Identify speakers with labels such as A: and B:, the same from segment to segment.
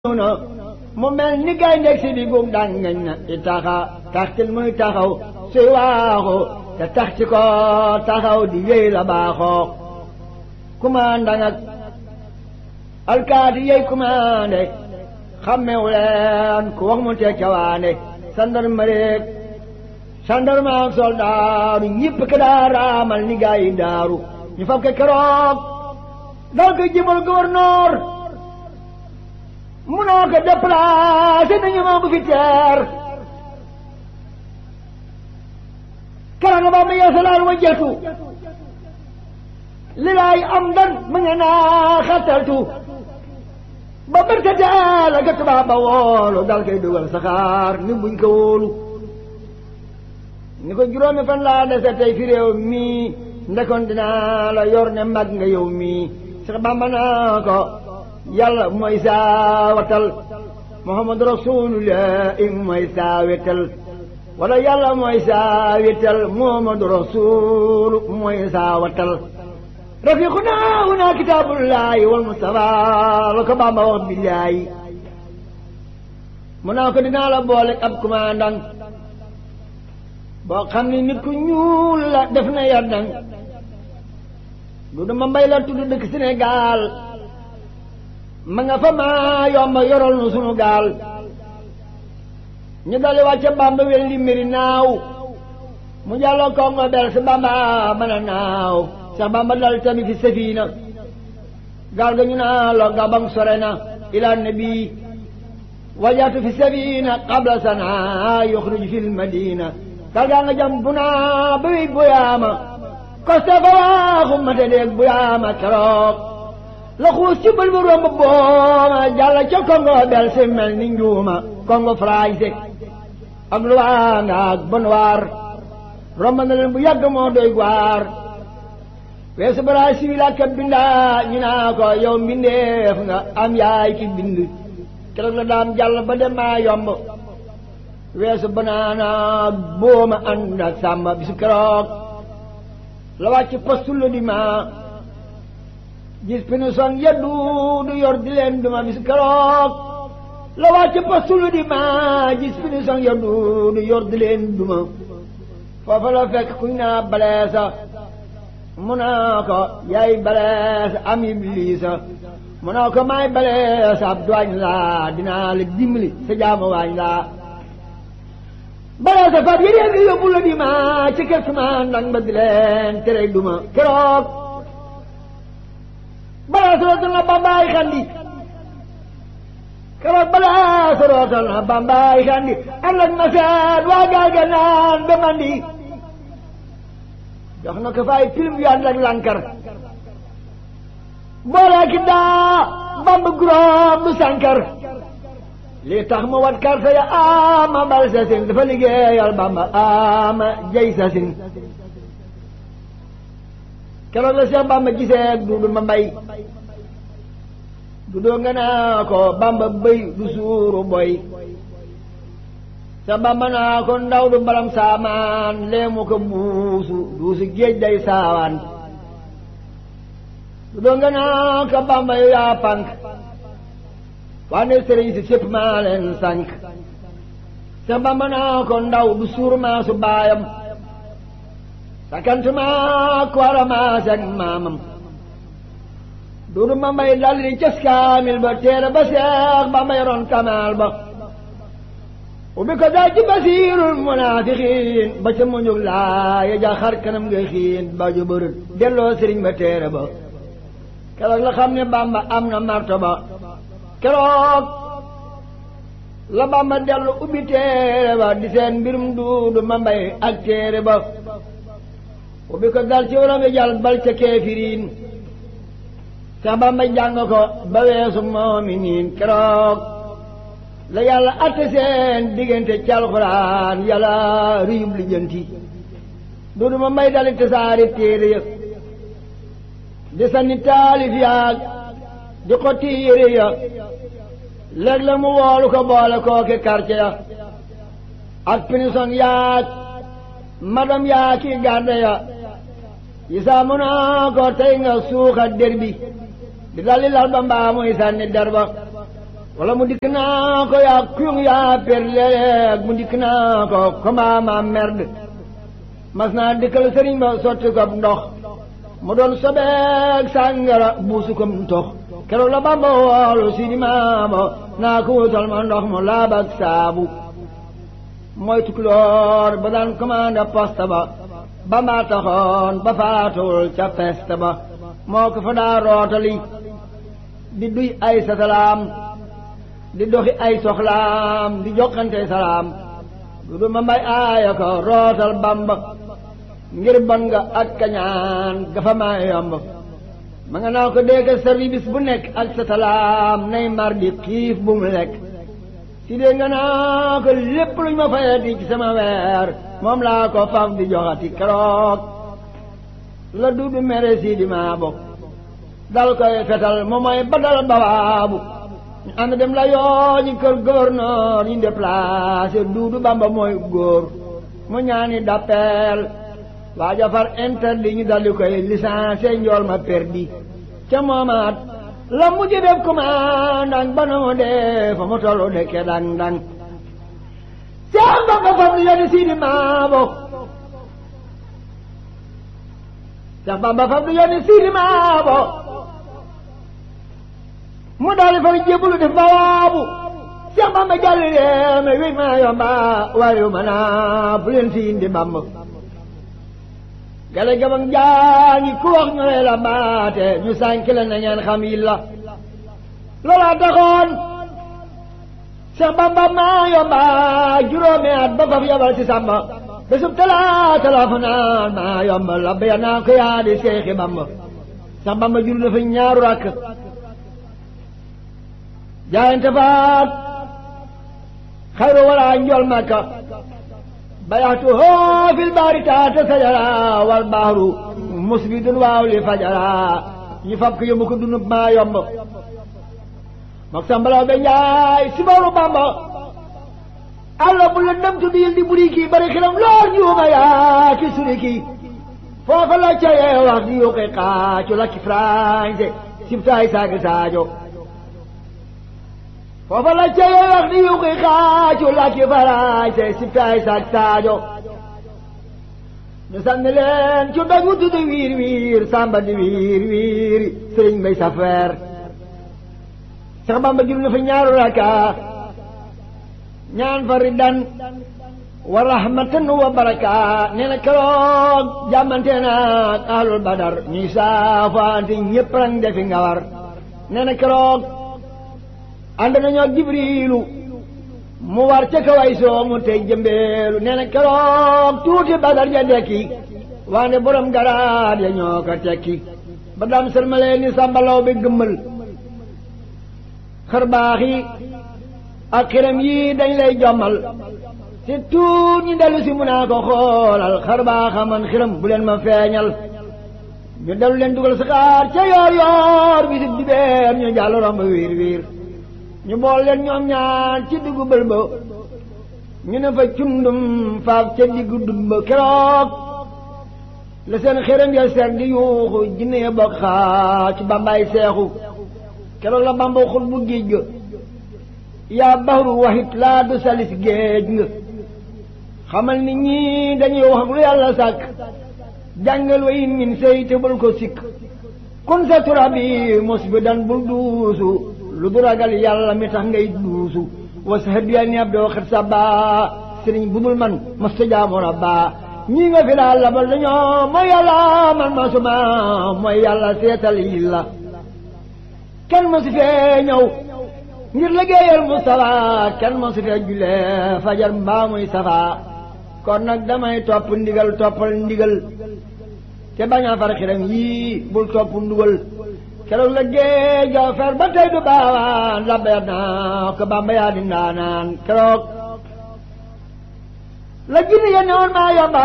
A: na mu mel ni gaynde si di gum daan ngañ na i taxa taxtil muy taxaw suy waaxu te tax ci ko taxaw di yéy la baaxoo commandant ak alkaati yey commandé xammewu leen ku wax mu tee cawaane sandarmareeg sandarma ak soldaaru ñëpp ka daa raamal ni gaa yi daaru ñu fab ke keroog dal ko jëmal gouverneur munoo ko déplacé nañu ma bu fi teer karanga ba ma yeesalaal wa jetu li laay am dan mu nge naa xattaltu ba bërtateel a ga tubaab ba woolu dal koy dugal saxaar ni buñ ko wóolu ni ko juróomi fan laa dese tey fi réew mii ndekoon dinaa la yor ne mag nga yow mii sax bamba naa ko yàlla mooy saa watal muhammadu rasulullah mooy saa wetal wala yàlla mooy saa wetal muhammadu rasul mooy saa watal rafiquna huna kitaabullahi wal mustafa la ko bamba wax billaahi mu naa ko dinaa la boole ab commandant boo xam ni nit ku ñuul la def na yardang du dama mbay la tudd dëkk Sénégal ma nga fa maa yomba yoral nu sunu gaal ñu dali wàcce bamba wel li mbiri naaw mu jàlloo kongo bel si bamba mën a naaw sax bamba dal tamit fi safina gaal ga ñu naa lo gabang sore na ila nabi wajaatu fi safina qabla sana yuxruj fi lmadina gaal gaa nga jam bu naa ba wey boyaama koste fa waaxu mate deeg boyaama keroog la xuus ci bël bu romb booma jàlla ca kongo bel si mel ni njuuma kongo français ak luwaa nga ak bonwaar romb na leen bu yàgg moo doy gwaar weesu bara siwil ak bindaa ñu naa ko yow mbindeef nga am yaay ki bind keroog la daam jàll ba dem maa yomb weesu banaana booma ànd ak sàmba bisu keroog la wàcc postu di ma gis pinu son yeddu du yor di leen duma bisu keroog la wàcc postu di ma gis pinu son yeddu du yor di leen duma foofa la fekk kuñ naa baleesa mu naa ko yaay baleesa am ibliisa mu naa ko maay baleesa ab duwaañ laa dinaa la dimbali sa jaama waañ laa baleesa fab yéen ngi yóbbu la di ma ci kër ma nag ba di leen tere duma keroog baleesa rootal na bambaay xandi keroog baleesa rootal na bambaay xandi am nag ma seet waa gaal ga naan ba mandi jox na ko fay film yu ànd ak lankar boolee ki daa bamb guróom du sankar lii tax mu wat karte ya ama bal sasin dafa liggéeyal bamba ama jay sasin keroog la Seex bamba gisee duudu ma mbay dudoo nga naa ko bamba bëy du suuru boy sa bamba naa ko ndaw du balam saamaan leemu ko buusu duusu géej day saawaan du doo nga naa ko bamba yu yaa pànk waane sëriñ si sépp maa leen sànk sa bamba naa ko ndaw du suur maa su baayam sakant maa ko wara maa seg maamam duudu ma mbay daldi di cas kaamil ba teere ba seex bamba yoroon kamaal ba ubbi ko daal ci basiirul munaafiqiin ba ca muñug laa ya ja xar kanam nga xiin ba ju bërët delloo sëriñ ba téere ba keroog la xam ne bamba am na martaba keroog la bamba dellu ubbi téere ba di seen mbirum duudu ma mbay ak téere ba ubbi ko dal ci waram ya jàll bal ca keefiriin sa bamba jàng ko ba weesu moominiin keroog la yàlla atte seen diggante ci alxuraan yàlla riyub lijjanti duudu ma mbay dali tasaari téere ya di sanni taalif yaag di xotti yére ya léeg la mu woolu ko boole kooke quartier ya ak pinison yaag madam yaa ki garde ya yisaa mu naa ko tey nga suuxa der bi di dalli lal ba mbaa muy sànni der ba wala mu dikk naa ko yaa kuyung yaa per léeg mu dikk naa ko comment ma merde mas naa dikkal sëriñ ba sotti ko ndox mu doon sobeeg sàngara buusu ko ndox keroog la bamba woolu si di maama naa ko wutal ma ndox mu laab ak saabu mooy tukulóor ba daan commandé poste ba bamba taxoon ba faatuwul ca peste ba moo ko fa daa rootali di duy ay satalaam di doxi ay soxlaam di jokkante salaam du du ma mbay aaya ko rootal bamba ngir bon nga ak kañaan gafa maa yomb ma nga naa ko dégg service bu nekk ak sa salaam nay mar di xiif bu mu lekk si dee nga naa ko lépp luñ ma fayati ci sama weer moom laa ko faf di joxati keroog la duudu mere si di maa bokk dal koy fetal moom mooy badal bawaabu ñu ànd dem la yoo ñi kër gouverneur ñu déplacé duudu bamba mooy góor mu ñaani d'appel waa jafar interdit ñu daldi koy licencié njool ma perdi ca moomaat la mujj def commandant ba na mu dee fa mu tollu dekke dang dang seen bamba fam li yoni siidi maabo Seex Bamba fam li yoni siidi maabo mu daal di fa jébbalu def bawaabu Seex Bamba jàlli leeme wi maa yomba waayu ma naa fu leen si indi Bamba gale gabang jaangi ku wax ñu lay la baate ñu sànki la na ngeen xam yi la loolaa taxoon Seex Bamba maa yomba juróomi at ba faf yabal ci Samba bésub talaata la fa naan maa yomba la béya naa ko yaa di Seexi Bamba Seex Bamba jur dafa ñaaru rakk jaayante faat xayru wala njool makka bayaxtu hoo fil baari taata sajara wal baaru musbidun waaw li fajara ñu fab ko yóbbu ko dunub maa yomb mok sambalaw be njaay si bawru bamba alla bu la dem tuddi yil di buri kii bari xilam lool juuma yaa ki suri kii foofa la cayee wax di yuqi xaacu la ki français sibtaay saagi saajo foofa la cayee wax di yuqi xaacu la ki français sibtaay saag saajo ñu sànni leen ci doj wu tudd wiir wiir samba di wiir wiir sëriñ bay safeer sax bamba jul na fa ñaaru raka ñaan fa riddan wa rahmatan wa baraka nee na keroog jàmmante naag ahlul badar ñuy saafaante ñépp rang defi nga war nee na keroog ànd nañoo jibriilu mu war ca kaway soomu tey jëmbeelu nee na keroog tuuti badar ja dekki waane borom garaat ya ñoo ko tekki ba daam sërmalee ni sàmbalaw bi gëmmal xër baax yi ak xiram yii dañ lay jommal si tuut ñu dellu si mun naa ko xoolal xar baaxa man xiram bu leen ma feeñal ñu dellu leen dugal saxaar ca yoor yoor bi si dibeer ñu jàll romb wiir wiir ñu bool leen ñoom ñaar ci diggu bël ba ñu ne fa cundum faaf ca diggu dun ba keroog la seen xiram ya seeg di yuuxu jinne ya bokk xaa ci bambaay seexu keroog la bamba xul bu géej ga yaa baxru waxit laa du salis géej nga xamal ni ñii dañuy wax lu yàlla sàkk jàngal wa in min sey te bul ko sikk kun sa turabi mos bi dan bul duusu lu du ragal yàlla mi tax ngay duusu was hadiya ni ab doo xet sa baa sëriñ bu dul man mas ta jaamoon a baa ñii nga fi daal labal dañoo mooy yàlla man masuma mooy yàlla seetal yi la kenn mosu fee ñëw ngir liggéeyal Mustafa kenn mosu fee julee fajar mbaa muy safa kon nag damay topp ndigal toppal ndigal te bañ a far xiram yii bul topp ndugal keroog la géej ga fer ba tey du baawaan labbeet naa ko Bamba yaa di ndaanaan keroog la jinne ya newoon maa yomba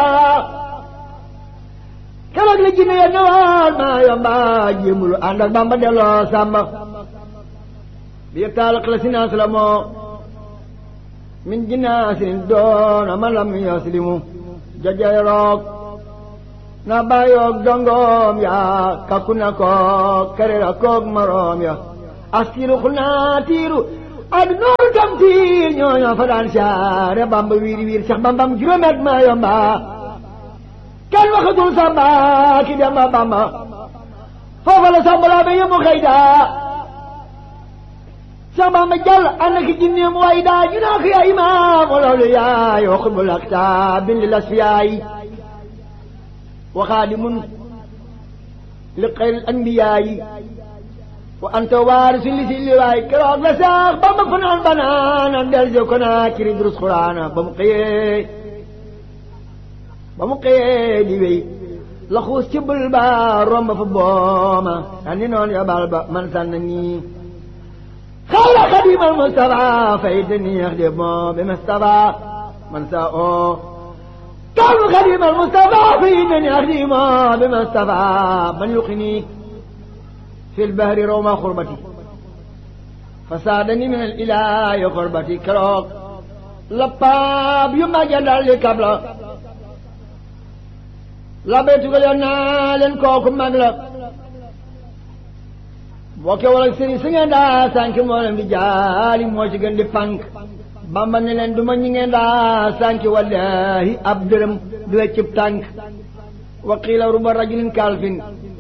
A: keroog la jinne ya newoon maa yomba jéemulu ànd ak Bamba delloo sàmba bi taal la sinaas la moo min jinaasin doona man lam yaslimu jajay roog na bàyyoog dongoom ya kakku na koog karera koog maroom ya askiru xul naa tiiru ak nooru tamsiir ñooñoo fa daan siyaare bamba wiiri wiir sax bambam juróomet ma yomba kenn waxatul samba ki demba bamba foofa la samba laa ba yëmu xëyda sax bamba jàll ànd ak jinneem way daa ñu naa ko yaa imaam loolu yaay wa xutbul aktaab bin lil asfiyaay wa xaadimun li xayril anbiyaayi wa anta waarisu li si liwaay keroog la sax bamba fanaan banaana del jo ko naa kiri durus xuraana ba mu xëyee ba mu xëyee di wéy la xuus ci bul ba romb fa booma sànni noon yabal ba man sànn nii xayra xadimal Mustafa fay te neex de moo bi Mustafa man sa oo kaw xadimal Mustafa fay te neex de moo bi Mustafa man yuqini في البهر روما خربتي فسادني من الإله خربتي كروك لباب يما جدال لي كبلا لبيتو قال يونا لن كوكو مغلا بوكي ولا سيري سنگن دا سانك مولم دي جالي موشي گن دي فانك bamba ne leen du ma ñi ngeen daa sànki wallahi ab dërëm du weccib tànk wa qiila ruba rajulin kalfin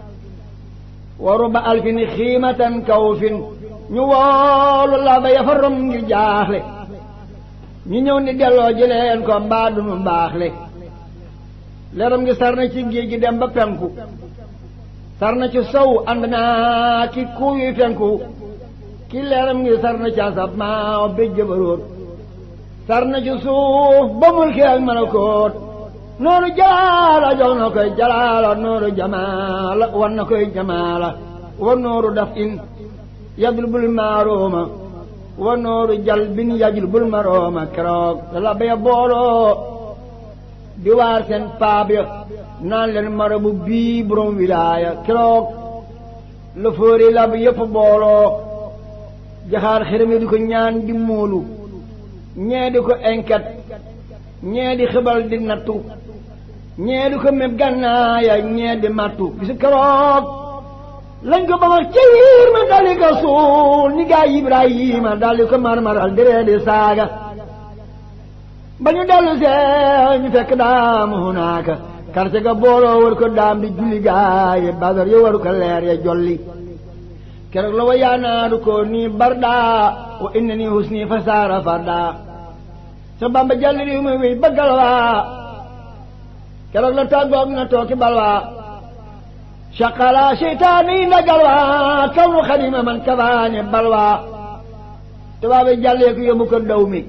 A: wa ruba alfin xiimatan kawfin ñu woolu la ba yafa rom ngir jaaxle ñu ñëw ni delloo jëleen ko mbaa du mu baaxle leeram ngi sar na ci géej gi dem ba penku sar na ci sow ànd naa ki kuuyu penku ki leeram ngi sar na ci asab maa béjj ba róor sar na ci suuf ba mulki ak malakoot nooru jalaala jox na koy jalaala nooru jamaala wan na koy jamaala wa nooru daf in yadul bul maarooma wa nooru jal bin yajul bul marooma keroog la baya booloo di waar seen paab ya naan leen marabu bii borom wilaaya keroog la fóori la bi yëpp booloo jaxaar xërëm yi di ko ñaan di muulu ñee di ko enket ñee di xibal di nattu ñee di ko meb gànnaaya ñee di mattu bisu keroog lañ ko ba wax ci wiir ma daldi ko suul ni gaa Ibrahima daldi ko marmaral diree di saaga ba ñu dellu see ñu fekk daam hunaaka karte ga booloo war ko daam di julli gaaye badar yo waru ko leer ya jolli keroog la wa yaanaaru ko nii barda wa inna nii husni fa saara farda sa bamba jàll réew mi wéy ba galwaa keroog la tàggoog na tooki balwaa shaqala seytaane yi na galwaa kaw nu xadima man kabaane balwaa tubaabe jàllee ko yóbbu ko daw mi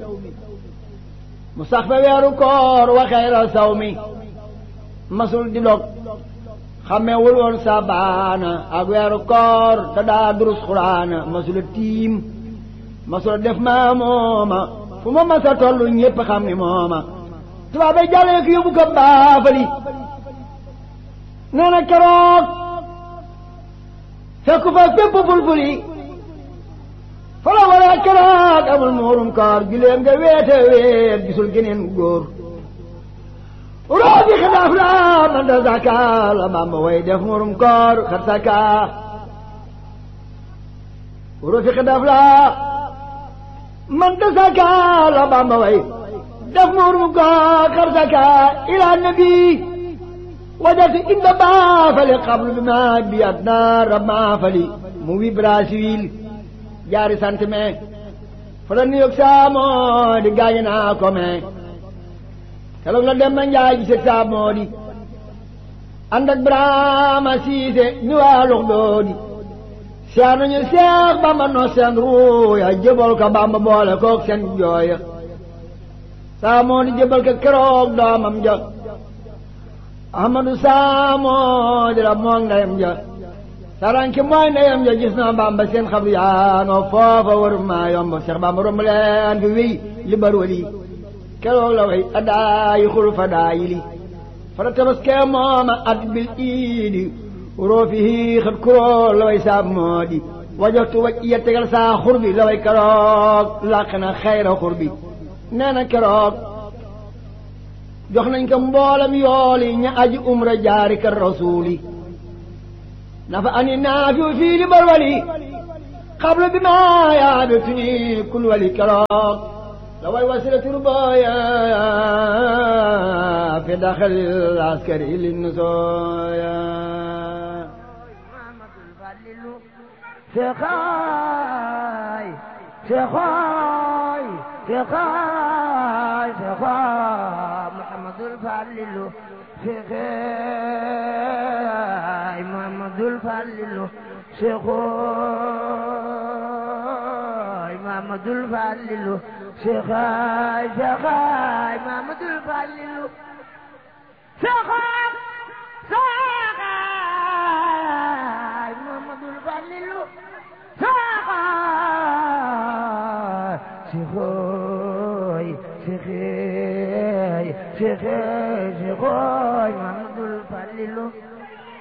A: mu sax fa weeru koor wa xayra saw mi masul di dog xamee wul woon sabaana ak weeru koor te daa durus xuraana masula tiim masula def maa mooma fu ma masa tollu ñépp xam ni mooma tubaabe jàllee ko yóbbu ko baafali nee na keroog fekku fa fépp fulfuli fa la war a keroog amul muurum koor gileem nga weete weet gisul geneen góor roobi xilaaf la man da zaka la bamba way def muurum koor xat saka roobi xilaaf la man da zaka la bamba way def muurum koor xat saka ila nabi wajatu inda baafali qablu bi ma bi adna ramaafali mu wi Brazzaville jaari sant me fa la New York saamoo di gaañu naa ko me keroog la dem na njaay ji se saamoo di ànd ak Brahma Siise ñu waa lux doodi seex nañu seex Bamba no seen ruuya jëbal ko Bamba boole kook seen jooya saamoo di jëbal ko keroog doomam ja ahmadu saamoo dira moog ndeyam ja saranki mooy ndeyam ja gis na bamba seen xabru yaanoo foofa waru maa yomb seex bamba romb leen fi wéy li bar wali keroog la way adaayi xul fa daayi li fara tabaskee mooma at bil iidi roofihi xat kuroo la way saab moo di wajoxtu waj iya tegal saa xur bi la way keroog làq na xayra xur bi nee na keroog jox nañ ko mboolam yooli ña aji umra jaari kër rasuuli nafa ani naafiu fii li barwali xablu bi ma yaabituni kul wali keroog la way wasila turbaya fi daxalil askari li nusooya
B: Seexaay Seexaay Seexaay Seexaay Muhammadul Falilu Seexaay Muhammadul Falilu Seexaay Muhammadul Falilu Seexaay Seexaay Muhammadul Falilu Seexaay Seexaay Muhammadul Falilu Seexaay Seexaay Seexaay Seexaay Muhammadul Falilu